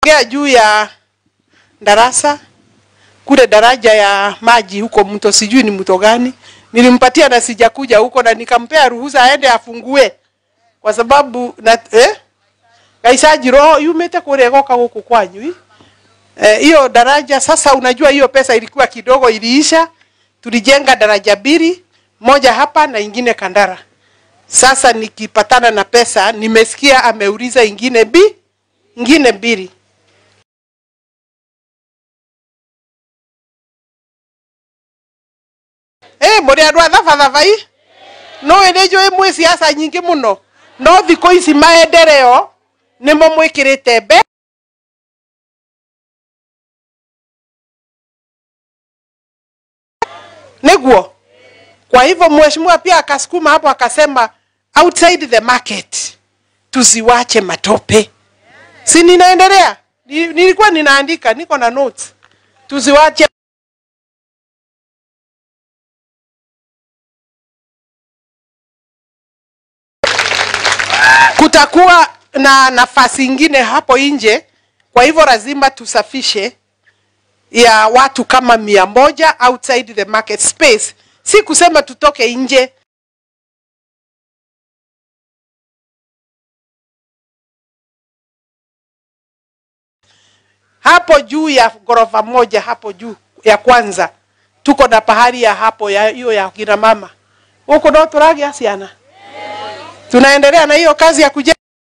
Ongea juu ya darasa kule daraja ya maji huko mto, sijui ni mto gani. Nilimpatia na sijakuja huko, na nikampea ruhusa aende afungue, kwa sababu na eh, gaicaji roho yumite kuria goka guku kwanyu eh, hiyo daraja sasa. Unajua hiyo pesa ilikuwa kidogo, iliisha. Tulijenga daraja mbili, moja hapa na ingine Kandara. Sasa nikipatana na pesa, nimesikia ameuliza ingine bi ingine mbili Eh, muri andu a thabathabai no ĩrĩ njũĩ mwĩ ciaca nyingĩ mũno no thikũ ici maendereo nĩmo mwĩkĩrĩte mbe nĩguo kwa hivyo mheshimiwa pia akasukuma hapo akasema outside the market tusiwache matope si ninaendelea Ni- nilikuwa ninaandika niko na notes tusiwache kutakuwa na nafasi ingine hapo nje, kwa hivyo lazima tusafishe ya watu kama mia moja outside the market space. Si kusema tutoke nje. Hapo juu ya ghorofa moja hapo juu ya kwanza tuko na pahali ya hapo ya hiyo ya kina mama huko, ndo turagia ciana tunaendelea na hiyo kazi ya kujenga.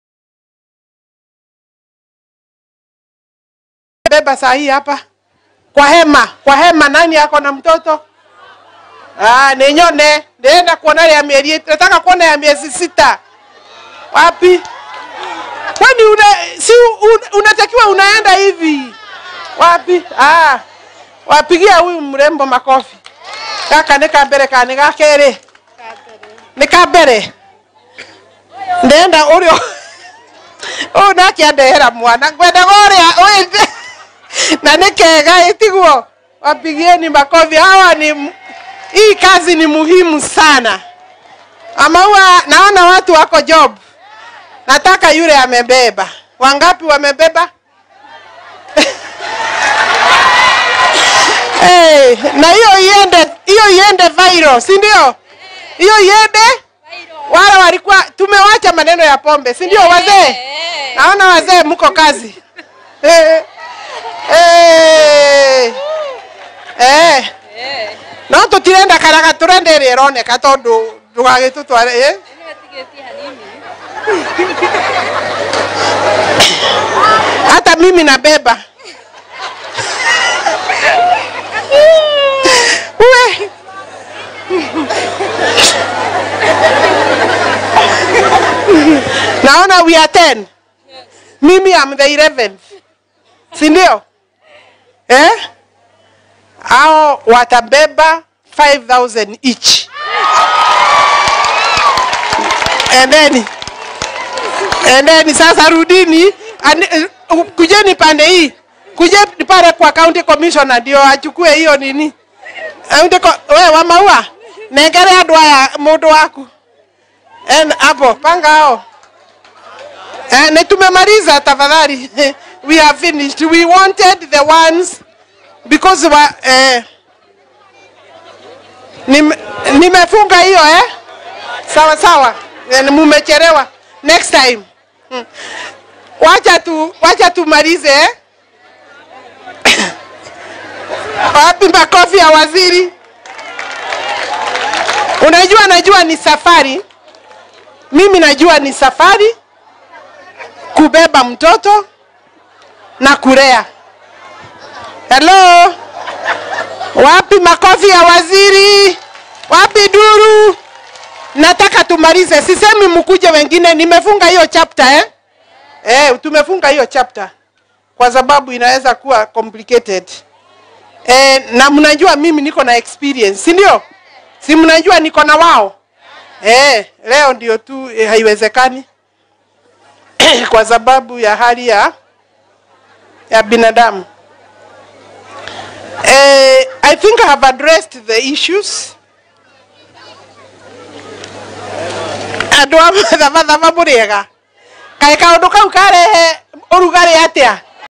Beba saa hii hapa kwa hema, kwa hema. Nani ako na mtoto? Ah, ninyone ndienda kuona ya miezi, nataka kuona ya miezi sita. Wapi? Kwani una, si un, unatakiwa unaenda hivi wapi? Ah, wapigia huyu mrembo makofi. Kaka ni kambere kani gakere ni kambere ndenda urio uyu nake andehera mwana ngwendaga uria withe na nĩ kega ĩtiguo wapigieni makofi hawa ni m- hii kazi ni muhimu sana amaua naona watu wako job nataka yule amebeba wangapi wamebeba hey, na hiyo iende hiyo iende viral si ndio hiyo iende wale walikuwa tumewacha maneno ya pombe si ndio wazee naona wazee mko kazi eh, eh, eh. no tutirenda karaga turenda ĩrĩa ĩroneka tondũ ndũgagĩtũtware eh? hata mimi nabeba we naona we are 10 mimi am the 11th si ndio eh? ao watabeba 5000 each and then and then sasa rudini ani, uh, kujeni pande hii kujeni pale kwa county commissioner ndio achukue hiyo nini County co- we wa maua nengere andu aya mundu waku En- hapo panga hao Eh, na tumemaliza tafadhali. we have finished. We wanted the ones because wa, eh, nime- nimefunga hiyo eh? Sawa sawa. Eh, Mumechelewa. Next time. Hmm. Wacha tu wacha tumalize eh? Wapi makofi ya waziri? Unajua najua ni safari. Mimi najua ni safari kubeba mtoto na kulea. Hello, wapi makofi ya waziri? Wapi duru? Nataka tumalize, sisemi mkuje wengine. Nimefunga hiyo chapter eh? Eh, tumefunga hiyo chapter kwa sababu inaweza kuwa complicated eh, na mnajua mimi niko na experience, si ndio? Si mnajua niko na wao eh, leo ndio tu eh, haiwezekani kwa sababu ya hali ya ya binadamu. Eh, I think I have addressed the issues. Andũ a mathabatha mũrĩega kaĩ kaũndũ kau karehe ũrugarĩ atĩa